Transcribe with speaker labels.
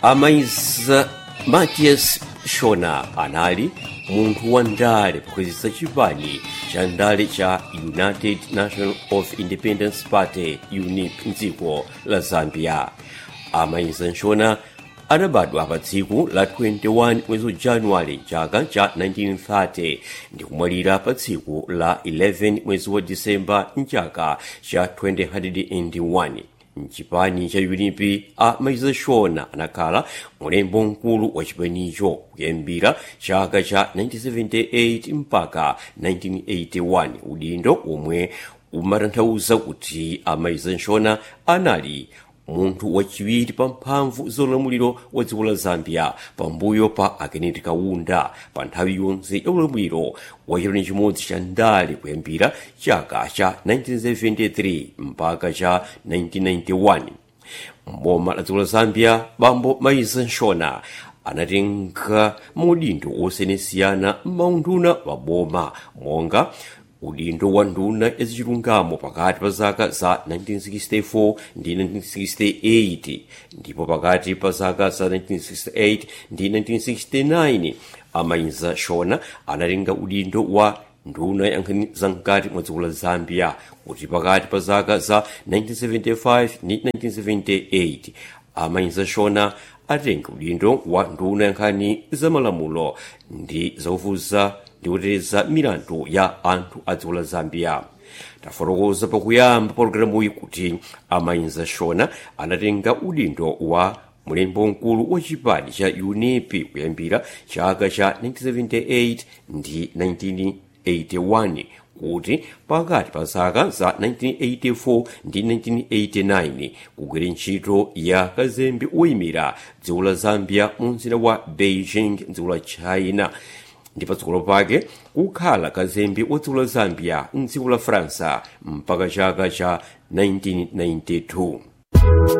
Speaker 1: amaiza matias shona anali munthu wa ndale pokwezesa chipani cha ndale cha united national of independence party unip mdziko la zambia amaiza shona anabadwa pa tsiku la 21 mwezi wa januwale chaka cha 1930 ndi kumwalira pa tsiku la 11 mwezi wa disemba mchaka cha 2001 mchipani cha unipi a maiza shona anakhala mulembo mkulu wa chipanicho kuyambira chaka cha 1978 mpaka 1981 udindo omwe umatanthauza kuti amaiza shona anali munthu wachiwiri pa mphamvu zaulamuliro wa dziko la zambia pambuyo pa akeneti kaunda pa nthawi yonse ya ulamuliro wa chiloni chimodzi cha ndale kuyambira chaka cha 1973 mpaka cha 1991 mboma la dziko la zambia bambo maiza shona anatenga maudindo osiyanasiyana m'maunduna wa boma monga udindo wa nduna ya zachilungamo pakati pa zaka za 1964 ndi 1968 ndipo pakati pa zaka za 1968 ndi 1969 amaiza shona anatenga udindo wa nduna ya nkhani zamkati mwa dziko la zambia kuti pakati pa zaka za 1975 ndi 1978 amaiza shona atenga udindo wa nduna ya nkhani zamalamulo ndi zaufuza ndi kuteteza milandu ya anthu a dziko la zambia tafotokoza pakuyamba pologalamuyi kuti amaiza shona anatenga udindo wa mulembo mkulu wa chipani cha unipi kuyambira chaka cha 1978 ndi 1981 kuti pakati pa zaka za 1984 ndi 1989 kugwira ntchito ya kazembe woyimira dziko la zambia mu mzinda wa beijing dziko la china ndi patsogolo pake kukhala kazembe wa dziko la zambia mdziko la faransa mpaka chaka cha 1992